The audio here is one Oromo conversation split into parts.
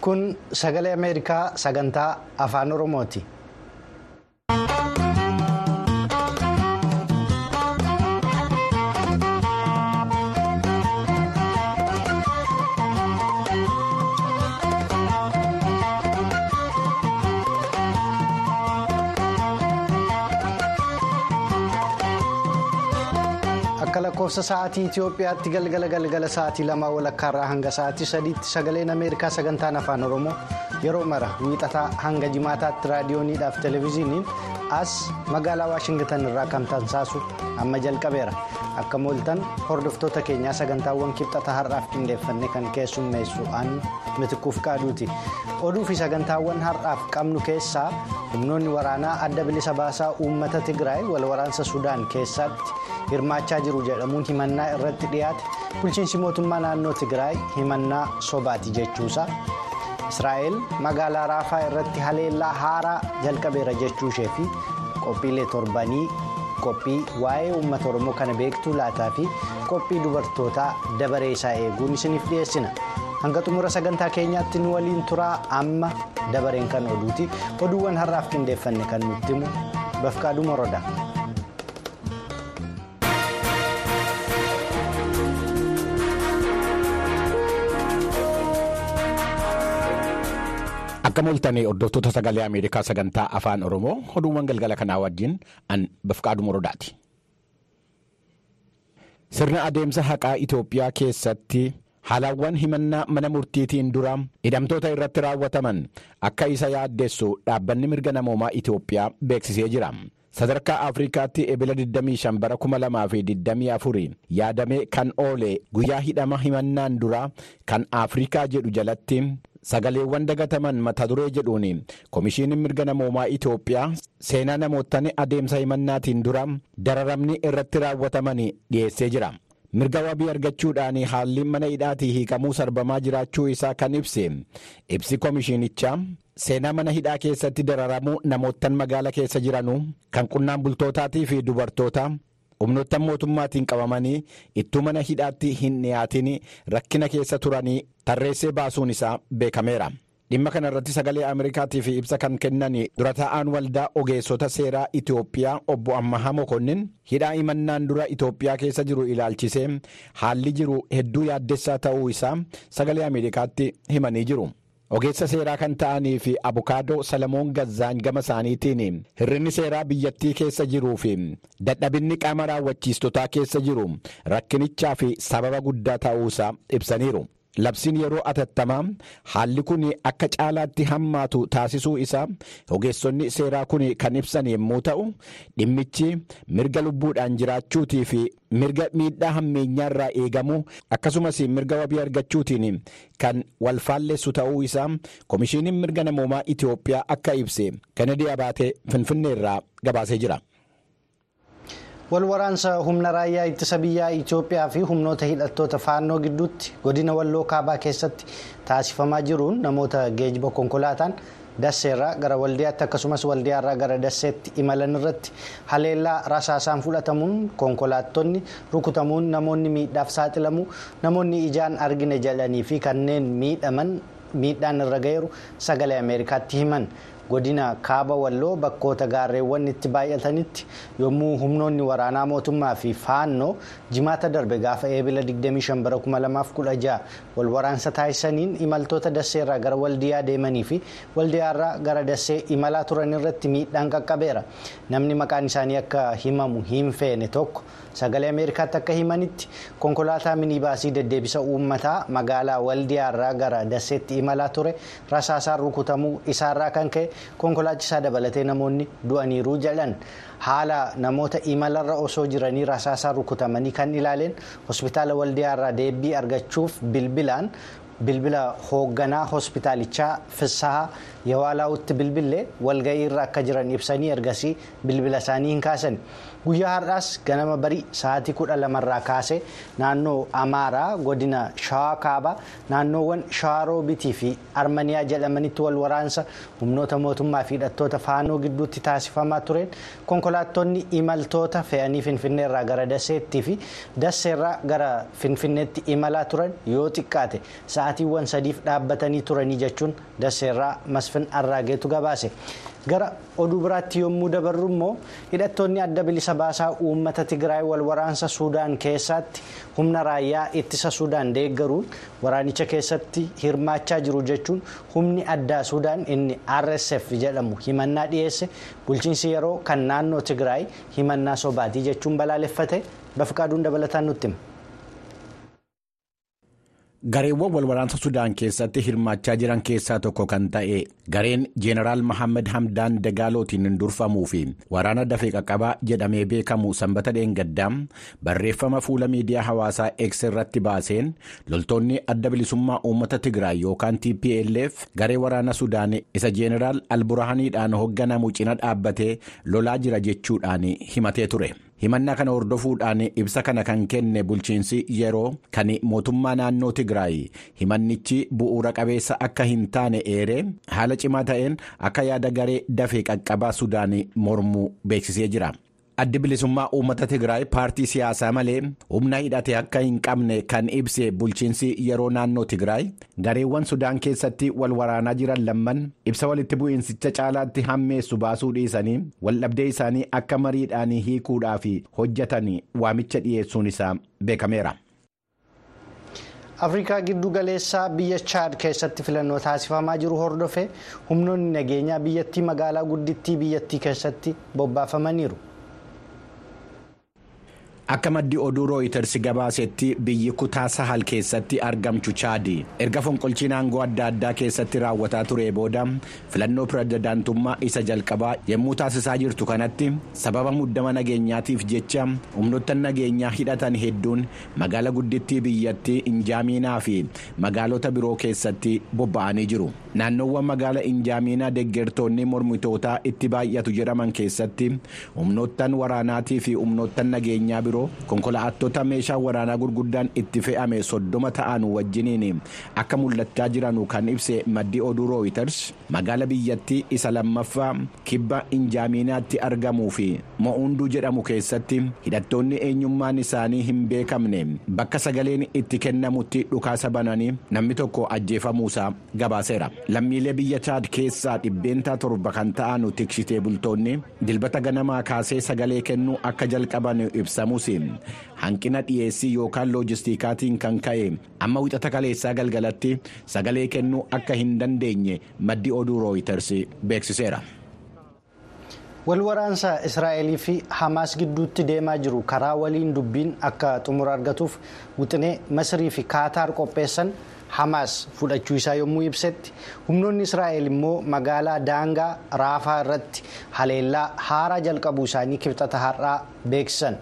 kun sagalee ameerikaa sagantaa afaan oromooti. akka lakkoofsa sa'aatii Itoophiyaatti galgala galgala sa'aatii lamaa walakkaarraa hanga sa'aatii sadiitti sagaleen ameerikaa sagantaan afaan oromoo yeroo mara wiixataa hanga jimaataatti raadiyooniidhaaf televezyiiniin as magaalaa waashingitan irraa kan tamsaasu amma jalqabeera akka mooltan hordoftoota keenyaa sagantaawwan kibxata har'aaf qindeeffanne kan keessummeessu aan mitikuuf qaaduuti oduu fi sagantaawwan har'aaf qabnu keessaa humnoonni waraanaa adda bilisa baasaa uummata tigraay wal waraansa sudaan keessatti hirmaachaa jiru jedhamuun himannaa irratti dhiyaate bulchiinsi mootummaa naannoo tigraay himannaa sobaati jechuusaa israa'el magaalaa raafaa irratti haleellaa haaraa jalqabeera jechuu ishee fi qophiilee torbanii qophii waa'ee uummata oromoo kana beektuu laataa fi qophii dubartootaa dabaree isaa eeguun isiniif dhiyeessina hanga xumura sagantaa keenyaatti nu waliin turaa amma dabareen kan oduuti oduuwwan har'aaf qindeeffanne kan nutti himu bafqaaduu morodaa. Akka mooltanii hordoftoota sagalee Ameerikaa sagantaa afaan Oromoo oduuwwan galgala kanaa wajjin an bafqaaduu morodaati. Sirna adeemsa haqaa Itoophiyaa keessatti haalawwan himannaa mana murtiitiin dura hidhamtoota irratti raawwataman akka isa yaaddeessu dhaabbanni mirga namoomaa Itoophiyaa beeksisee jira. Sadarkaa Afrikaatti ebila 25 bara 2024 yaadamee kan oole guyyaa hidhama himannaan dura kan Afrikaa jedhu jalatti sagaleewwan dagataman mata duree jedhuun komishiiniin mirga namoomaa Itoophiyaa seenaa namootni adeemsa himannaatiin dura dararamni irratti raawwataman dhiyeessee jira. mirga wabii argachuudhaan haalli mana hidhaatii hiikamuu sarbamaa jiraachuu isaa kan ibse ibsi komishiinichaa seenaa mana hidhaa keessatti dararamuu namoottan magaala keessa jiranuu kan qonnaan bultootaatii fi dubartoota humnoottan mootummaatiin qabamanii ittuu mana hidhaatti hin dhiyaatin rakkina keessa turanii tarreessee baasuun isaa beekameera. dhimma kana irratti sagalee ameerikaatiif ibsa kan kennan dura taa'aan waldaa ogeessota seeraa itoophiyaa obbo ammahaa mokonnin hidhaa himannaan dura itoophiyaa keessa jiru ilaalchisee haalli jiru hedduu yaaddessaa ta'uu isaa sagalee ameerikaatti himanii jiru. ogeessa seeraa kan ta'anii fi abukaadoo salamoon gazzaan gama isaaniitiin hirrinni seeraa biyyattii keessa jiruu fi dadhabinni qaama raawwachiistotaa keessa jiru rakkinichaa fi sababa guddaa ta'uu isaa ibsaniiru. labsiin yeroo atattamaa haalli kun akka caalaatti hammaatu taasisuu isaa ogeessonni seeraa kun kan ibsan yommuu ta'u dhimmichi mirga lubbuudhaan jiraachuutii fi mirga miidhaa hammeenyaarraa eegamu akkasumas mirga wabii argachuutiin kan wal faalleessu ta'uu isaa komishiiniin mirga namoomaa Itoophiyaa akka ibse kennedy abaatee finfinneerraa gabaasee jira. wal waraansa humna raayyaa ittisa biyyaa Itoophiyaa fi humnoota hidhattoota faannoo gidduutti godina walloo kaabaa keessatti taasifamaa jiruun namoota geejjiba konkolaataan dasseerraa gara waldiyaatti akkasumas waldiyaarraa gara dasseetti imalan irratti haleellaa rasaasaan fudhatamuun konkolaattonni rukutamuun namoonni miidhaaf saaxilamu namoonni ijaan argine jedhanii fi kanneen miidhaman miidhaan irra ga'eeru sagalee ameerikaatti himan. godina kaaba walloo bakkoota gaarreewwan itti baay'atanitti yommuu humnoonni waraanaa mootummaa fi faannoo jimaata darbe gaafa eebila 25 bara 2016 wal waraansa taasisaniin imaltoota dasseerraa gara waldiyaa deemanii fi waldiyaarraa gara dassee imalaa turan irratti miidhaan qaqqabeera namni maqaan isaanii akka himamu hin feene tokko sagalee ameerikaatti akka himanitti konkolaataa minibaasii deddeebisa uummataa magaalaa waldiyaarraa gara dasseetti imalaa ture rasaasaan rukutamuu isaarraa kan ka'e konkolaachisaa dabalatee namoonni du'aniiru jedhan haala namoota imalarra osoo jiranii rasaasaan rukutamanii kan ilaaleen hospitaala waldiyaarraa deebii argachuuf bilbilaan bilbila hoogganaa hospitaalichaa fissahaa yawaalaawutti bilbilee walga'ii irra akka jiran ibsanii ergasii bilbila isaanii hin kaasan guyyaa har'aas ganama barii sa'aatii kudha lamarraa kaasee naannoo amaaraa godina shawaa kaabaa naannoowwan shawaroobitii fi armaniyaa jedhamanitti wal waraansa humnoota mootummaa fi hidhattoota faanoo gidduutti taasifamaa tureen konkolaattonni imaltoota fe'anii finfinneerraa gara daseettii fi daseerraa gara finfinneetti imalaa turan yoo xiqqaate sa'aatiiwwan sadiif dhaabbatanii turanii jechuun daseerraa masfin arraageetu gabaase. gara oduu biraatti yommuu dabarru immoo hidhattoonni adda bilisa baasaa uummata tigraay wal waraansa suudaan keessatti humna raayyaa ittisa suudaan deeggaruun waraanicha keessatti hirmaachaa jiru jechuun humni addaa suudaan inni rsf jedhamu himannaa dhiyeesse bulchiinsi yeroo kan naannoo tigraay himannaa sobaatii jechuun balaaleffate bafiqaaduun dabalataan nutti hima. gareewwan walwaraansa sudaan keessatti hirmaachaa jiran keessaa tokko kan ta'e gareen jeenaraal mahammed hamdaan dagaalootiin durfamuu fi waraana dafee qaqqabaa jedhamee beekamu sanbata dheengaddaa barreeffama fuula miidiyaa hawaasaa x irratti baaseen loltoonni adda bilisummaa uummata tigraay yookaan tplf garee waraana sudaan isa jeenaraal alburaaniidhaan hoogganamu cina dhaabbatee lolaa jira jechuudhaan himatee ture. himannaa kana hordofuudhaan ibsa kana kan kenne bulchiinsi yeroo kan mootummaa naannoo tigraay himannichi bu'uura qabeessa akka hin taane eeree haala cimaa ta'een akka yaada garee dafee qaqqabaa sudaan mormuu beeksisee jira. addi bilisummaa uummata tigraay paartii siyaasaa malee humna hidhate akka hin qabne kan ibse bulchiinsi yeroo naannoo tigraay gareewwan sudaan keessatti wal waraanaa jiran lamman ibsa walitti bu'iinsicha caalaatti hammeessu baasuu dhiisanii waldhabdee isaanii akka mariidhaan hiikuudhaaf hojjetan waamicha dhiyeessuun isaa beekameera. afrikaa giddu galeessaa biyya chaad keessatti filannoo taasifamaa jiru hordofe humnoonni nageenyaa biyyattii magaalaa guddittii biyyattii keessatti bobbaafamaniiru. akka maddi oduu rooyiters gabaasetti biyyi kutaa sahal keessatti argamtu chaadi erga fonqolchiin aangoo adda addaa keessatti raawwataa ture booda filannoo pirezidaantummaa isa jalqabaa yommuu taasisaa jirtu kanatti sababa muddama nageenyaatiif jecha humnoottan nageenyaa hidhatan hedduun magaala guddittii biyyattii injaamiinaa fi magaalota biroo keessatti bobba'anii jiru naannoowwan magaala injaamiinaa deggertoonni mormitootaa itti baay'atu jedhaman keessatti humnoottan waraanaatii fi humnoottan nageenyaa biroo konkolaattota meeshaa waraanaa gurguddaan itti fe'ame soddoma ta'an wajjiniin akka mul'achaa jiranu kan ibse maddi oduu rooyiters magaala biyyattii isa lammaffaa kibba injaamiinaatti argamuu fi mo'unduu jedhamu keessatti hidhattoonni eenyummaan isaanii hin beekamne bakka sagaleen itti kennamutti dhukaasa bananii namni tokko ajjeefamuusaa gabaaseera lammiilee biyya chaad keessaa dhibbeentaa torba kan ta'an tiksitee bultoonni dilbata ganamaa kaasee sagalee kennuu akka jalqaban ibsamus hanqina dhiyeessii yookaan loojistiikaatiin kan ka'e amma wixata kaleessaa galgalatti sagalee kennuu akka hin dandeenye maddi oduu rooyiters beeksiseera. wal waraansa israa'elii fi hamaas gidduutti deemaa jiru karaa waliin dubbiin akka xumura argatuuf wixinee masrii fi kaataar qopheessan hamaas fudhachuu isaa yommuu ibsetti humnoonni israa'el immoo magaalaa daangaa raafaa irratti haleellaa haaraa jalqabuu isaanii kibxata har'aa beeksisan.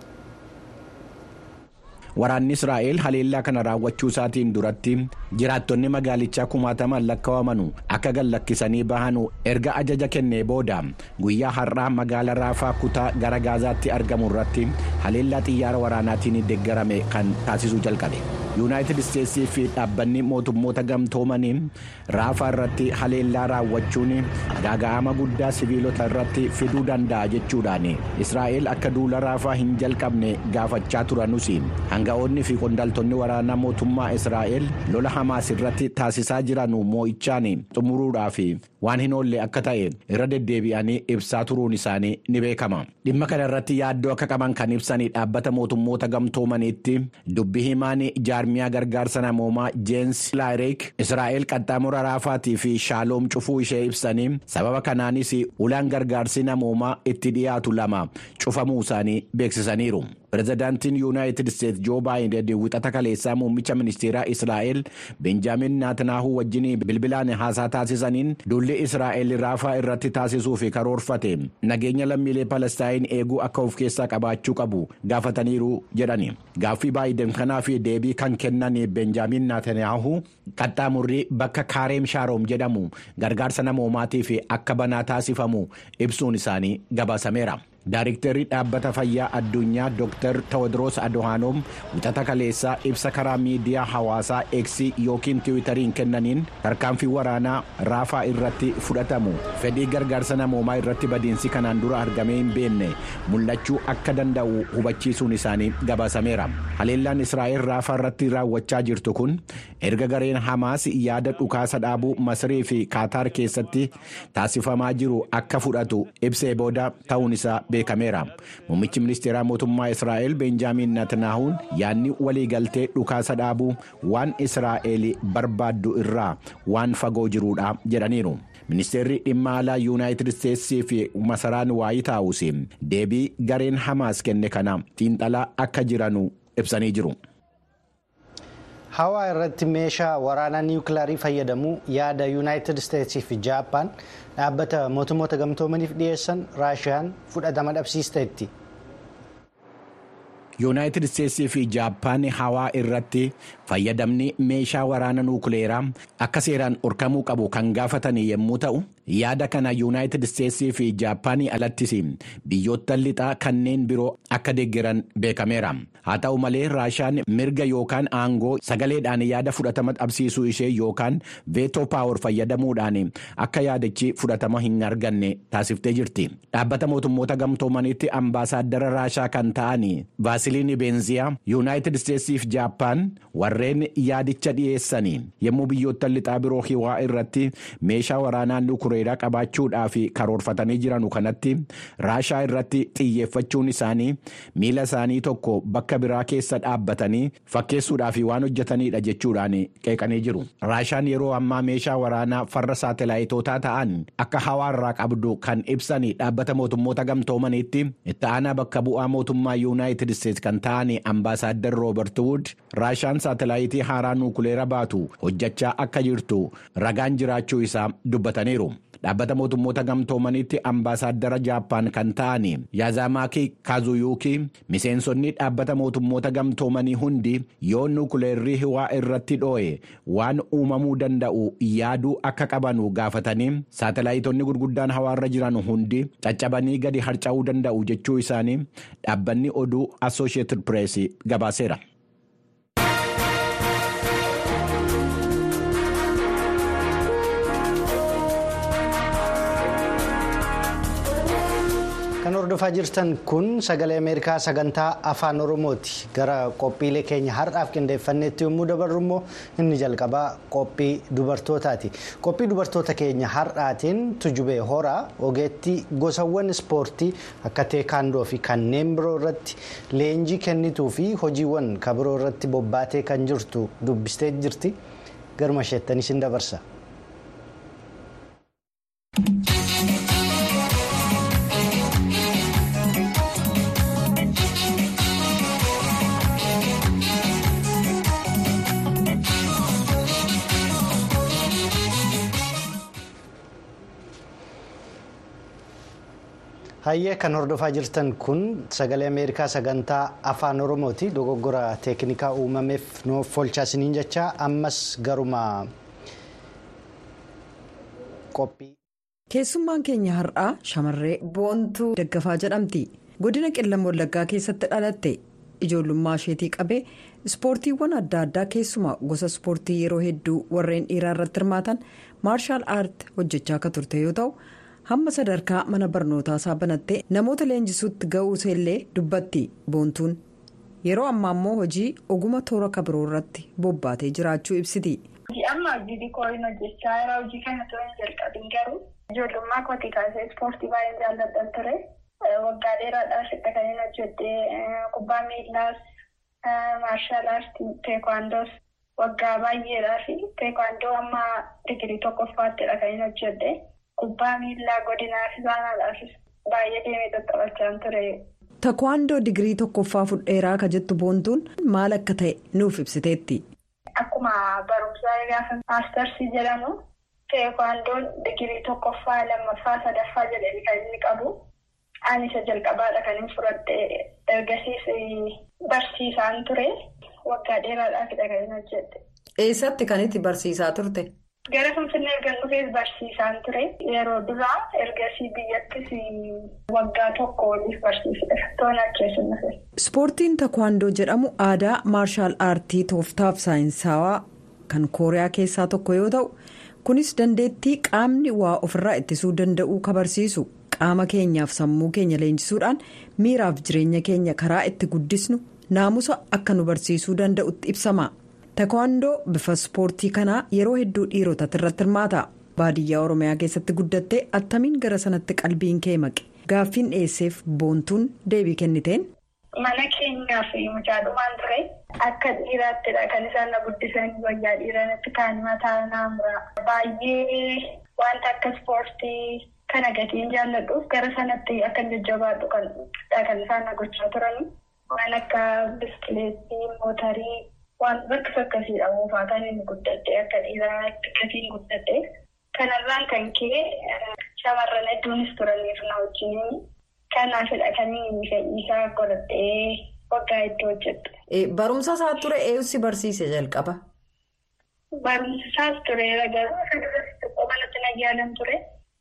waraanni israa'el haleellaa kana raawwachuu isaatiin duratti jiraattonni magaalichaa kumaataman lakkaawamanu akka gallakkisanii bahanu erga ajaja kennee booda guyyaa har'aa magaala raafaa kutaa gara gaazaatti argamu irratti haleellaa xiyyaara waraanaatiin deeggarame kan taasisuu jalqabe yuunaayitid isteetsii fi dhaabbanni mootummoota gamtoomanii raafaa irratti haleellaa raawwachuun gaaga'ama guddaa siviilota irratti fiduu danda'a jechuudhaan israa'el akka duula raafaa hin jalqabne gaafachaa turanus hanga'oonni fi qondaaltonni waraanaa mootummaa israa'el lola hamaas irratti taasisaa jiran moo'ichaan xumuruudhaaf waan hin oolle akka ta'e irra deddeebi'anii ibsaa turuun isaanii ni beekama dhimma kana irratti yaaddoo akka qaban kan ibsanii dhaabbata mootummoota gamtoomaniitti dubbi himaan jaarmiyaa gargaarsa namoomaa jeensi laayireek israa'el qaxxaamura raafaatii fi shaaloom cufuu ishee ibsanii sababa kanaanis ulaan gargaarsi namoomaa itti dhiyaatu lama cufamuu isaanii beeksisaniiru. pirezidaantiin yuunaayitid isteetsi joo baayiden wixata kaleessaa muummicha ministeeraa israa'el benjaamin naatanaahuu wajjin bilbilaan haasaa taasisaniin dulli israa'el raafaa irratti taasisuuf karoorfate nageenya lammiilee palestaayin eeguu akka of keessaa qabaachuu qabu gaafataniiru jedhani gaaffii baayiden kanaaf deebii kan kennan benjaamin naatanaahuu qaxxaamurri bakka kaareem shaaroom jedhamu gargaarsa namoomaatiif akka banaa taasifamu ibsuun isaanii gabaasameera. Daayiriktarri dhaabbata fayyaa addunyaa Dr. Tewodiroos Adohaanoom wixata kaleessaa ibsa karaa miidiyaa hawaasaa Eksii yookiin tiwiitariin kennaniin tarkaanfii waraanaa raafaa irratti fudhatamu fedhii gargaarsa namoomaa irratti badiinsi kanaan dura argamee hin beekne mul'achuu akka danda'u hubachiisuun isaanii gabaasameera. Haleellaan Israa'el raafaa irratti raawwachaa jirtu kun erga gareen Hamaas yaada dhukaasa dhaabuu Masirii fi Kaataar keessatti taasifamaa jiru akka fudhatu ibsee booda ta'uun isaa beekameera. Muummichi ministeeraa mootummaa Israa'el Benjaamin Natanahuun yaadni waliigaltee dhukaasa dhaabuu waan Israa'el barbaaddu irraa waan fagoo jiruudha jedhaniiru. Ministeerri dhimma alaa Yuunaayitid Isteetsii fi masaraan waayit haawus deebii gareen Hamaas kenne kana xiinxalaa akka jiranu ibsanii jiru. Hawaa irratti meeshaa waraanaa niwukilaarii fayyadamuu yaada Yuunaayitid Isteetsii fi Jaappaan dhaabbata mootummoota gamtoomaniif dhiyeessan Raashiyaan fudhatama dhabsiisteetti. yuunaayitid isteetsii fi jaappaan hawaa irratti fayyadamni meeshaa waraana nuukileeraa akka seeraan dhorkamuu qabu kan gaafatan yommuu ta'u yaada kana yuunaayitid isteetsii fi jaappaanii alattis biyyoota lixaa kanneen biroo akka deeggaran beekameera haa ta'u malee raashaan mirga yookaan aangoo sagaleedhaan yaada fudhatama dhabsiisuu ishee yookaan veetoo paawar fayyadamuudhaan akka yaadichi fudhatama hin arganne taasiftee jirti dhaabbata mootummoota gamtoomaniitti ambaasaaddara raashaa kan ta'an vaasiliin beenziyaa yuunaayitid isteetsii fi jaappaan warreen yaadicha dhiyeessanii yommuu biyyoota lixaa biroo hiwaa irratti meeshaa waraanaa nuukileeraa qabaachuudhaaf karoorfatanii jiranu kanatti raashaa irratti xiyyeeffachuun isaanii miila isaanii tokko bakka biraa keessa dhaabbatanii fakkeessuudhaaf waan hojjetanidha jechuudhaan qeeqanii jiru. raashaan yeroo ammaa meeshaa waraanaa farra saatalaayitootaa ta'an akka hawaarraa qabdu kan ibsan dhaabbata mootummoota gamtoomaniitti itti aanaa bakka bu'aa mootummaa yuunaayitid isteetsi kan ta'an ambaasaaddar roobert wuud raashaan saatalaayitii haaraa nuukileera baatu hojjechaa akka jirtu ragaan jiraachuu isaa dubbataniiru. dhaabbata mootummoota gamtoomaniitti ambaasaaddara jaappaan kan ta'an yaazamaaki kaazuyuuki miseensonni dhaabbata mootummoota gamtoomanii hundi yoo nuukileerrii hiwaa irratti dhoo'e waan uumamuu danda'u yaaduu akka qabanu gaafatanii saatalaayitoonni gurguddaan hawaarra jiran hundi caccabanii gadi harca'uu danda'u jechuu isaanii dhaabbanni oduu assosheeted pirees gabaaseera. kan hordofaa jirtan kun sagalee ameerikaa sagantaa afaan oromooti gara qophiilee keenya har'aaf qindeeffanneetti yommuu dabarru immoo inni jalqabaa qophii dubartootaati qophii dubartoota keenya har'aatiin tujubee horaa ogeettii gosawwan ispoortii akka teekaandoo fi kanneen biroo irratti leenjii kennituu fi hojiiwwan kabiroo irratti bobbaatee kan jirtu dubbistee jirti garuma isheettanis hin dabarsa. hayyee kan hordofaa jirtan kun sagalee ameerikaa sagantaa afaan oromooti dogoggora teeknikaa uumameef nuuf oolchaa isiniin jecha ammas garuma qophii. keessummaan keenya har'aa shamarree boontuu daggafaa jedhamti godina qillam wallaggaa keessatti dhalatte ijoollummaa isheetii qabee ispoortiiwwan adda addaa keessumaa gosa ispoortii yeroo hedduu warreen dhiiraa irratti hirmaatan maarshaal aart hojjechaa akka turte yoo ta'u. hamma sadarkaa mana barnootaa isaa banattee namoota leenjisuutti ga'uusa illee dubbatti boontuun yeroo ammaa immoo hojii oguma toora kabiroo irratti bobbaatee jiraachuu ibsiti. amma hojii dikoorin hojjechaa jira hojii kana ture hin jalqabin garuu ijoollummaa kootii kaasee ispoortii baay'ee jaalladhan ture waggaa dheeraadhaaf hidha kan hin hojjedhe kubbaa miillaas maarshaal aartii teekwaandoos waggaa baay'eedhaaf teekwaandoo amma digirii tokkoffaattidha kan hin hojjedhe. Kubbaa miillaa godinaaf isaanaadhaafis baay'ee deemee tattaphachaa ture. Takwaandoo digirii tokkoffaa fudheeraa ka jettu boontuun maal akka ta'e nuuf ibsiteetti. Akkuma barumsaa gaafa maastarsii jedhamu teekwaandoon digirii tokkoffaa lammaffaa sadaffaa jedhanii kan inni qabu. Ani isa jalqabaadha kan inni fudhadhe ergasiis barsiisaan ture waggaa dheeraadhaafidha kan inni hojjedhe. Eessatti kan itti barsiisaa turte? Gara Finfinnee erga dhufees barsiisaan ture. Yeroo duraa ergasii biyyattis waggaa tokko waliif barsiisedha. Tola keessumas. Ispoortiin takwaandoo jedhamu aadaa maarshaal aartii tooftaaf saayinsawaa kan kooriyaa keessaa tokko yoo ta'u kunis dandeettii qaamni waa ofirraa ittisuu danda'uu kabarsiisu qaama keenyaaf sammuu keenya leenjisuudhaan miiraaf jireenya keenya karaa itti guddisnu naamusa akka nu barsiisuu danda'utti ibsama. Takwaandoo bifa ispoortii kanaa yeroo hedduu dhiirotatti irratti hirmaata. Baadiyyaa Oromiyaa keessatti guddattee attamiin gara sanatti qalbiin kee maqe gaaffiin dhiyeesseef boontuun deebii kenniteen. Mana keenyaa fi mucaadumaan ture akka dhiiraattidha kan isaan na guddisan wayyaa dhiiranitti kaan mataa naamura. Baay'ee wanta akka ispoortii kana gatiin jaalladhuuf gara sanatti akka jajjabaadhu kan isaan na gochaa turani. Waan akka biskileetii, mootarii. Waan bakka akkasiidha oofaa kan inni guddadde akka dhiiraatti gatiin guddadde kanarraan kan ka'e shamarran hedduunis turaniif na wajjin kanaafidha kan inni fedhiisaa godhadhee waggaa hedduu hojjette. Barumsa isaa ture eessi barsiise jalqaba? Barumsa isaas tureera garuu tokko manatti nayyaalan ture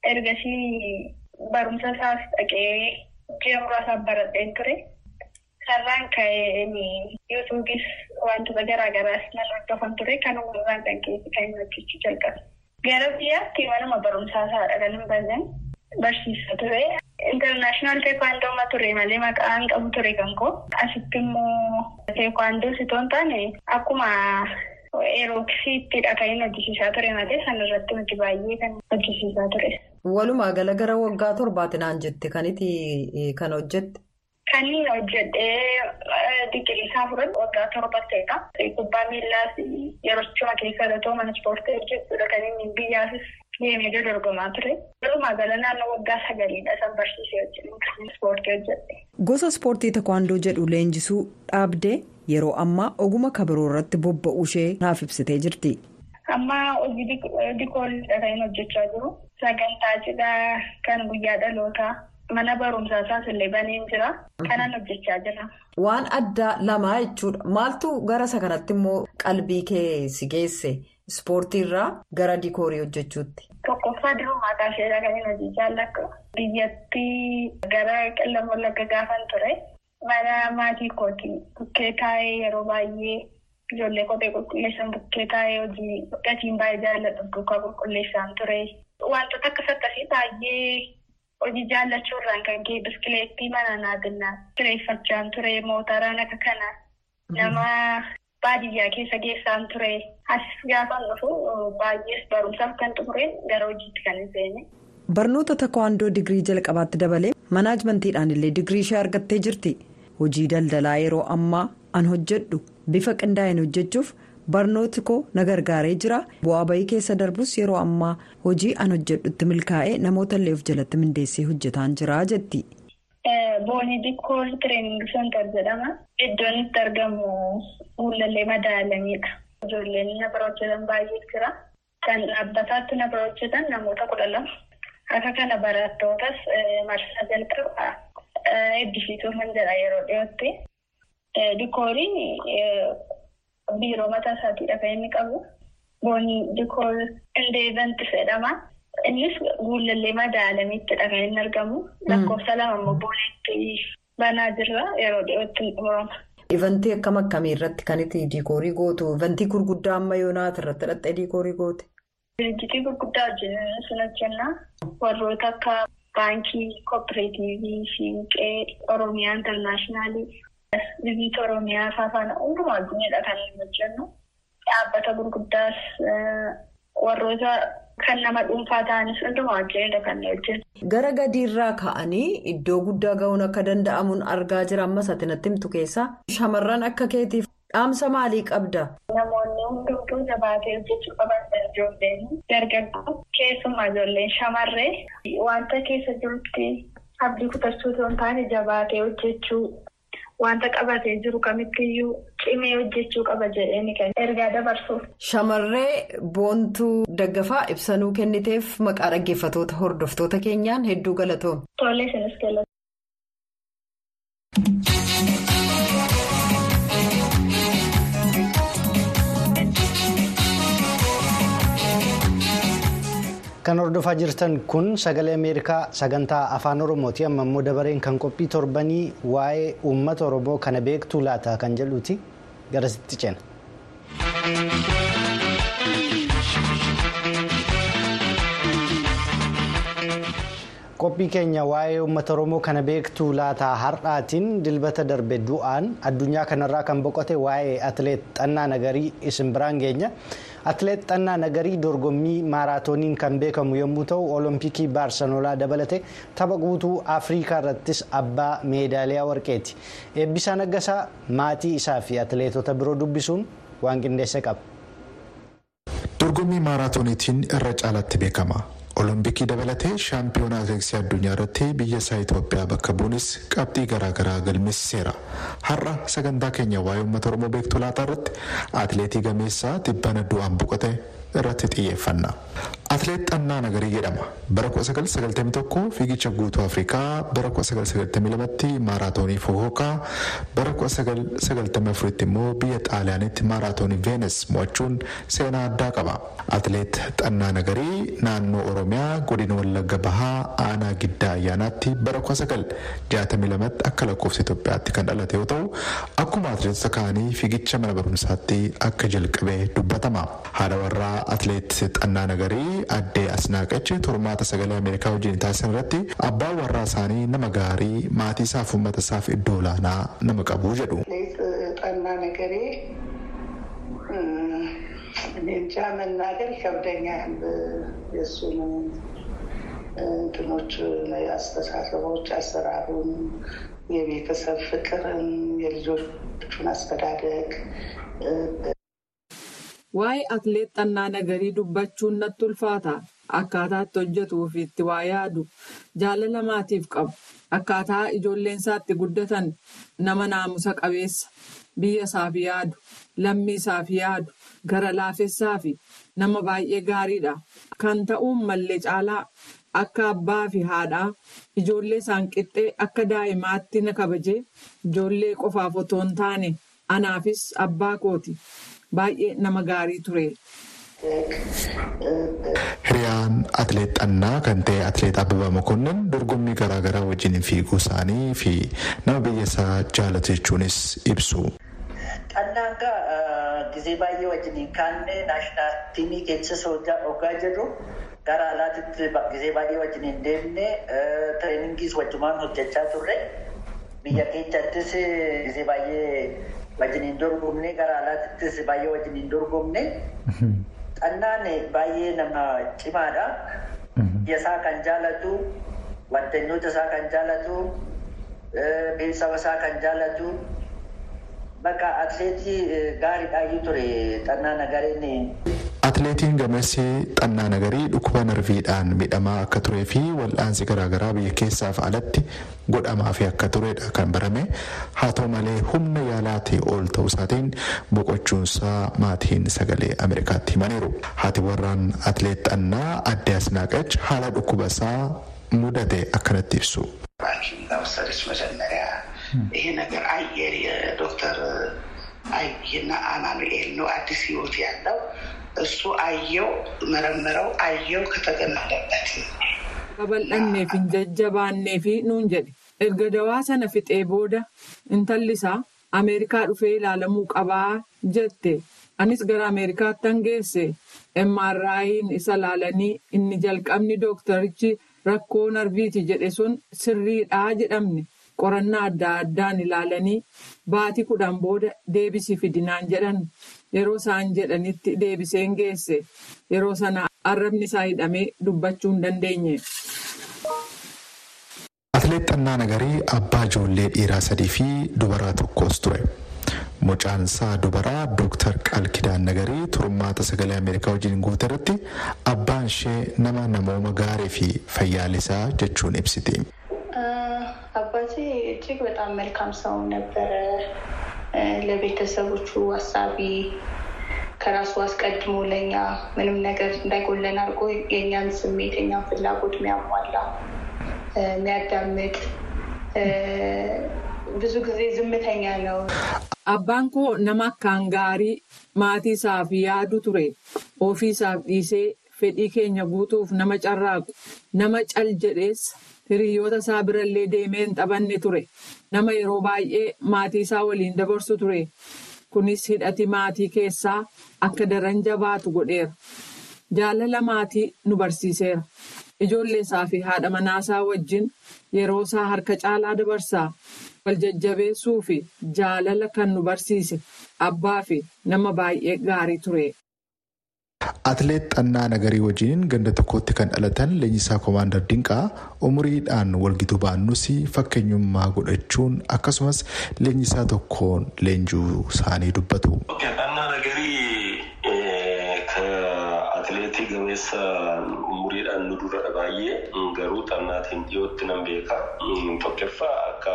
ergasii barumsa isaas dhaqee ji'a muraasaaf baradheen ture. Sarraan ka'ee yuutuubis wantoota garaagaraas nan hordofan ture kan uumamaan kan keessi kan hojjechuu jalqabe. Gara biyyaatti manuma barumsaa isaadha kan hin banan barsiisaa ture. Intarnaashinaal teekwaandooma ture malee maqaan qabu ture kan koo. Asitti immoo teekwaandoo sitoon taane akkuma eerooksiittidha kan inni hojjisiisaa ture malee sanarratti nuti baay'ee kan hojjisiisaa ture. Walumaa gala gara waggaa torbaatinaan jette kanitti kan hojjette. Kan inni hojjedhee digirii isaa fudhatu waggaa torba ta'edha. Kubbaa miillaas yeroo cima keessa irratoo mana ispoortii hojjechuudha kan inni biyyaafis deemee dorgomaa ture. Walumaa gala naannoo waggaa sagaliidha san barsiisee hojjetu ispoortii hojjedhe. Gosa ispoortii takwaandoo jedhu leenjisuu dhaabdee yeroo ammaa oguma kabiroo irratti bobba'uu ishee naaf ibsitee jirti. Amma hojii dikoolidha kan inni hojjechaa jiru. Sagantaa cidhaa kan guyyaa dhalootaa. Mana barumsaa isaas illee baneen jira. Kanan hojjechaa jira. Waan addaa lamaa jechuudha. Maaltu gara isa kanatti immoo qalbii kee si geesse ispoortiirraa gara dikoorii hojjechuutti? Tokkoffaa dirumaa kaasheedha kan inni hojii jaallatu. Biyyatti gara qillam wallagga gaafan ture. Mana maatii kooti. Bukkee taa'ee yeroo baay'ee ijoollee kophee qulqulleessan bukkee taa'ee hojii gatiin baay'ee jaalladhu duukaa qulqulleessaan ture. Wantoota akkas akkasii baay'ee. Hojii jaallachuurraan kan ka'e biskileettii mana naadinaa kireeffachaan ture mootaraan akka kana nama baadiyyaa keessa geessaan ture as gaafan dhufu baay'ees barumsaaf kan xumureen gara hojiitti kan hin seenne. Barnoota takwaandoo digirii jalqabaatti dabalee manaajmentiidhaan illee digirii ishee argattee jirti. Hojii daldalaa yeroo ammaa an hojjedhu bifa qindaa'een hojjechuuf. barnooti koo na gargaaree jira bu'aa bayii keessa darbus yeroo ammaa hojii an hojjedhutti milkaa'ee namoota illee of jalatti mindeessee hojjetaan jira jetti. Boonii dikkool tireeningi sentar jedhama. Iddoon itti argamu fuullallee madaalamidha. Ijoolleen na bira hojjetan baay'ee jira. Kan dhaabbataatti na bira hojjetan namoota kudha lama. Akka kana barattootas marsaa jalqaba eebbisiisuu kan jedha yeroo dhiyootti. Dikooliin biiroo mataa isaatiidha kan inni qabu. Boonii dikool indeevanti jedhama. Innis guullallee madaalamiittidha kan inni argamu. Lakkoofsa lama immoo booneetti banaa jirra yeroo dhiyootti xumurama. Ivantii akkam akkamii irratti kan itti diikoorii gootu? Ivantii gurguddaa amma yoonaati irratti dhaqxee diikoorii goote? Dirjitii gurguddaa wajjin sun hojjenna. Warroota akka baankii kooperaatiivii, siinqee, Oromiyaa intarnaashinaali. Biyyoota Oromiyaa faana hundumaa addunyaadha kan hojjennu. Dhaabbata gurguddaas warroota kan nama dhuunfaa ta'anis hundumaa wajjinidha kan hojjennu. Gara gadiirraa ka'anii iddoo guddaa ga'uun akka danda'amuun argaa jira ammas ati natti himtu keessaa. Shamarran akka keetiif dhaamsa maalii qabda? Namoonni hundumtuu jabaatee hojjechuu qaban ijoolleen dargaggoo keessumaa ijoolleen shamarree wanta keessa jirutti abdii kutachuu osoo hin taane jabaatee hojjechuu. Wanta qabatee jiru kamittiyyuu cimee hojjechuu qaba jedhee kan ergaa dabarsuuf. Shamarree boontuu daggafaa ibsanuu kenniteef maqaa dhaggeeffatoota hordoftoota keenyaan hedduu galatoom. Tole isinis galatoom. Kan hordofaa jirtan kun sagalee Ameerikaa sagantaa afaan Oromooti. Amma immoo dabareen kan qophii torbanii waa'ee uummata Oromoo kana beektuu laata kan jedhuuti garasitti ceena. Qophii keenya waa'ee uummata Oromoo kana beektuu laata har'aatiin dilbata darbe du'aan addunyaa kanarraa kan boqote waa'ee atileet Xannaa Nagarii isin biraan geenya. Atileet Xannaa Nagarii dorgommii maaraatooniin kan beekamu yommuu ta'u olompikii baarsanolaa dabalate tapha guutuu afriikaa irrattis abbaa meedaaliyaa warqeeti. Eebbisaa Naggasaa maatii isaa fi atileetota biroo dubbisuun waan qindeesse qaba. Dorgommii maaraatooniitiin irra caalatti beekama. olompikii dabalatee shaampiyoonaa atileetiksii addunyaa irratti biyya isaa Itoophiyaa bakka bu'uunis qabxii garaagaraa galmeessiseera. Har'a sagantaa keenya waa'ee uummata Oromoo beektuu laataa irratti atileetii gameessaa tibbana du'aan boqote irratti xiyyeeffanna. Atileet Xannaa Nagarii jedhama. Bara 1991 fiigicha guutuu Afrikaa, bara 1992tti maaraatoonii Fukuokaa, bara 1994tti immoo biyya Xaaliyaanitti maaraatoonii Veenes mo'achuun seenaa addaa qaba. Atileet Xannaa Nagarii naannoo Oromiyaa godina Wallagga Bahaa aanaa giddaa ayyaanaatti bara 1962tti akka lakkoofsa Itoophiyaatti kan dhalate yoo ta'u, akkuma atileetota kaanii fiigicha mana barumsaatti akka jalqabee dubbatama. Haadha warraa atileet Xannaa Nagarii addee Asnaaqachi turmaata sagalee Ameerikaa wajjin taasisan irratti abbaan warraa isaanii nama gaarii maatii isaaf uummata isaaf iddoo olaanaa nama qabu jedhu. Xannaa Nagaree እንጃ መናገር ይከብደኛል። የእሱን እንትኖች አስተሳሰቦች፣ አሰራሩን፣ የቤተሰብ ፍቅርን፣ የልጆቹን አስተዳደግ Waa'ee atileet Xannaa Nagarii dubbachuun natti ulfaata. Akkaataatti hojjetuu fi itti waa yaadu jaalala maatiif qabu. Akkaataa ijoolleen isaatti guddatan nama naamusa qabeessa. Biyya isaaf yaadu, lammii isaaf yaadu, gara laafessaa fi nama baay'ee gaariidha. Kan ta'uun mallee caalaa akka abbaa fi haadhaa ijoollee isaan qixxee akka daa'imaatti na kabajee ijoollee qofaaf otoo hin taane anaafis abbaa kooti. Baay'ee nama gaarii ture. Hiriyaan atileet Xannaa kan ta'e atileet Abbabaa Mokonnin dorgommii garaagaraa wajjin fiiguu isaanii fi nama biyya isaa jaalatu jechuunis ibsu. Xannaan gaa gizee baay'ee wajjin kaanne naashinaal tiimii keessas hoggaa jirru gara alaatitti gizee baay'ee wajjin hin deemne tireeningiis wajjumaan hojjechaa turre biyya keessattis gizee baay'ee. wajjin hin dorgomne gara alaattis baay'ee wajjin hin dorgomne xannaan baay'ee nama cimaadha biyya isaa kan jaalatu waddanyoota isaa kan jaalatu beeksisa isaa kan jaalatu bakka atileetii gaariidhaayyuu ture xannaa nagareen. Atileetiin gameessi xannaa nagarii dhukkuba narviidhaan miidhamaa akka turee fi wal'aansi garaagaraa biyya keessaaf alatti godhamaa fi akka turedha kan barame haa ta'u malee humna yaalaatii ol ta'uu isaatiin boqochuunsaa maatiin sagalee Ameerikaatti himaniiru. Haati warraan atileet xannaa addee asnaaqach haala dhukkuba isaa mudate akkanatti ibsu. ወሰደች መጀመሪያ ይሄ ነገር አየር የዶክተር አይና አማኑኤል ነው አዲስ ህይወት ያለው እሱ አየው መረመረው አየው ከተገመደበት Babal'annee fi jajjabaannee fi nuun jedhe erga dawaa sana fixee booda intalli isaa Ameerikaa dhufee ilaalamuu qabaa jette anis gara Ameerikaatti hangeesse MRI'n isa ilaalanii inni jalqabni dooktarichi rakkoo narviiti jedhe sun sirriidhaa jedhamne qorannaa adda addaan ilaalanii baatii kudhan booda deebisii fidinaan jedhan yeroo isaan jedhanitti deebiseen geesse yeroo sana arrabni isaa hidhamee dubbachuu hin dandeenye. Atileet Xannaa Nagarii abbaa ijoollee dhiiraa sadii fi dubaraa tokkos ture. Mucaan isaa dubaraa Dooktar Qalkidaan Nagarii turmaata sagalee Ameerikaa wajjin guute irratti abbaan ishee nama namooma gaarii fi fayyaalisaa jechuun ibsiti. አባቴ እጅግ በጣም መልካም ሰው ነበረ። ለቤተሰቦቹ አሳቢ፣ ከራሱ አስቀድሞ ለእኛ ምንም ነገር እንዳይጎለን አድርጎ የእኛን ስሜት የኛን ፍላጎት የሚያሟላ የሚያዳምጥ ብዙ ጊዜ ዝምተኛ ነው። Abbaan koo nama akkaan gaarii maatii isaaf yaadu ture. Ofii isaaf dhiisee fedhii keenya guutuuf nama carraaqu nama cal jedheessa hiriyoota isaa birallee deemee hin taphanne ture nama yeroo baay'ee maatii isaa waliin dabarsu ture kunis hidhati maatii keessaa akka daran jabaatu godheera jaalala maatii nu barsiiseera ijoollee isaa fi haadha manaasaa wajjin yeroo isaa harka caalaa dabarsaa wal jajjabeessuu fi jaalala kan nu barsiise abbaa fi nama baay'ee gaarii ture. Atileet Xannaa Nagarii wajjin ganda tokkotti kan dhalatan leenjisaa Koomaandar Dinqaa umuriidhaan walgituu baannus fakkeenyummaa godhachuun akkasumas leenjisaa tokkoon leenjuu isaanii dubbatu. Xannaa Nagarii atileetii gameessa umuriidhaan nu dura baay'ee garuu xannaatiin dhiyootti nan beeka. Tokkoffaa akka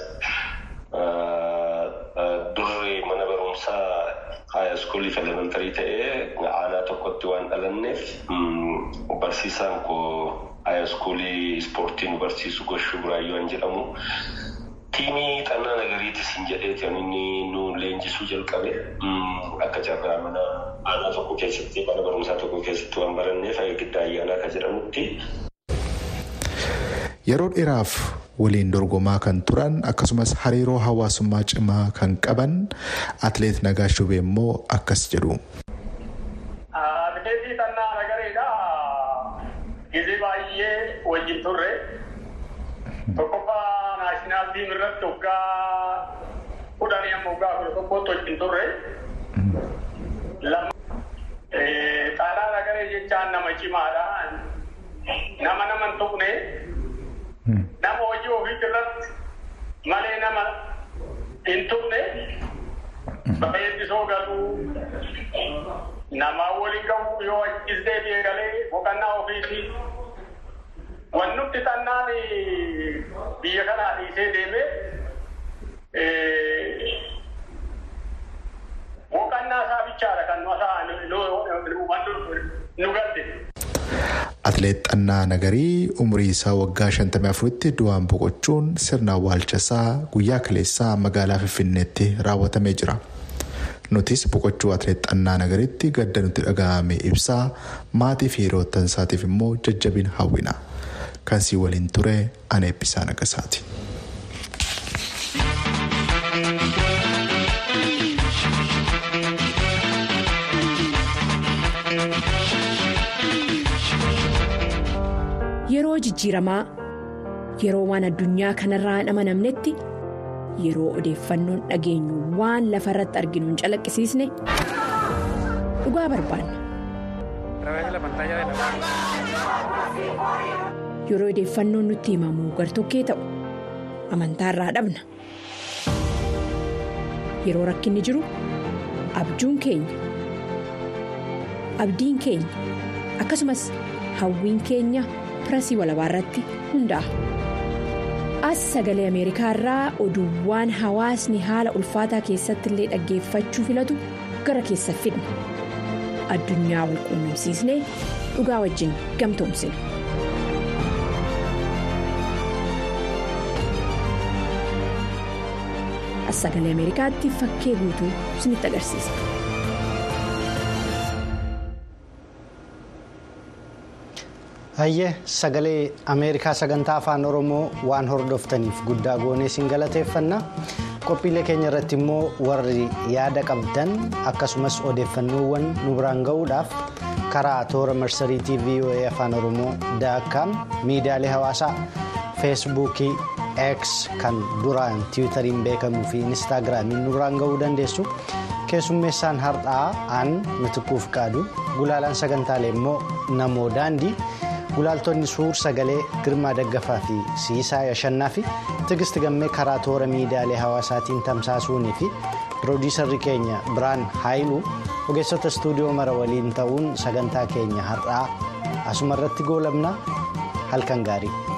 durree mana barumsaa haaya iskuulii elementarii ta'ee aanaa tokkotti waan dhalanneef barsiisaan koo haaya iskuulii ispoortii nu barsiisu goshuu buraayyuu waan jedhamu. Tiimii xannaa nagariitis hin jedheeti inni nu leenjisuu jalqabe akka carraa mana aanaa tokko keessatti mana barumsaa tokko keessatti waan baranneef giddaa ayyaanaa kan jedhamutti. Yeroo dheeraaf waliin dorgomaa kan turan akkasumas hariiroo hawaasummaa cimaa kan qaban atileet Nagaa Shubee immoo akkas jedhu. Atileetii Xannaa Nagareedha. Gizee baay'ee wajjin turre. Tokkoffaa naashinaal tiim irratti waggaa kudhanii amma waggaa kudha tokkotti wajjin turre. Xaanaa Nagaree jechaan nama cimaadha. Nama nama hin tuqne. nama hojii ofii irratti malee nama hin tuqne bareeddisoo galuu namaa waliin gahu yoo achis deebi'ee galee boqonnaa ofiiti. Wannutti xannaan biyya kanaa dhiisee deemee boqonnaa isaa bichaadha kan nu galte. Atileet Xannaa Nagarii umurii isaa waggaa 54tti du'aan boqochuun sirna awwaalchasaa guyyaa kaleessaa magaalaa Finfinneetti raawwatamee jira. Nutis boqochuu atileet Xannaa Nagariitti gadda nutti dhaga'ame ibsaa maatii fi hiriyoottan isaatiif immoo jajjabina hawwina. Kan sii waliin ture ana eebbisaa nagasaati. Yeroo jijjiiramaa yeroo waan addunyaa kanarraa hin amanamnetti yeroo odeeffannoon dhageenyu waan lafa irratti arginu hin calaqqisiisne dhugaa barbaanna. Yeroo odeeffannoon nutti himamu gartokkee ta'u amantaarraa dhabna. Yeroo rakkinni jiru abjuun keenya abdiin keenya akkasumas hawwiin keenya. pirasii walabaa irratti hundaa'a. As sagalee Ameerikaa irraa oduuwwan hawaasni haala ulfaataa keessatti illee dhaggeeffachuu filatu gara keessa fidna. Addunyaa wal quunnamsiisnee dhugaa wajjin gamtoomsina. As sagalee Ameerikaatti fakkee guutuu isinitti agarsiisa. Hayyee sagalee Ameerikaa sagantaa afaan Oromoo waan hordoftaniif guddaa goonee isin galateeffanna. Qophiilee keenya irratti immoo warri yaada qabdan akkasumas odeeffannoowwan nu biraan ga'uudhaaf karaa toora marsariitii VOA afaan Oromoo daakkaam miidiyaalee hawaasaa feesbuukii X kan duraan tiwutariin beekamuu fi inistaagiraamiin nu biraan ga'uu dandeessu. Keessummeessaan har'aa aan mitikuuf qaadu gulaalaan sagantaalee immoo namoo daandii. gulaaltonni suur sagalee girmaa daggafaa fi siisaa yashannaa fi tigisti gammee karaa toora miidiyaalee hawaasaatiin tamsaasuunii fi piroodiisarri keenya biraan haayiluu ogeessota istuudiyoo mara waliin ta'uun sagantaa keenya har'aa asuma irratti goolabna halkan gaarii.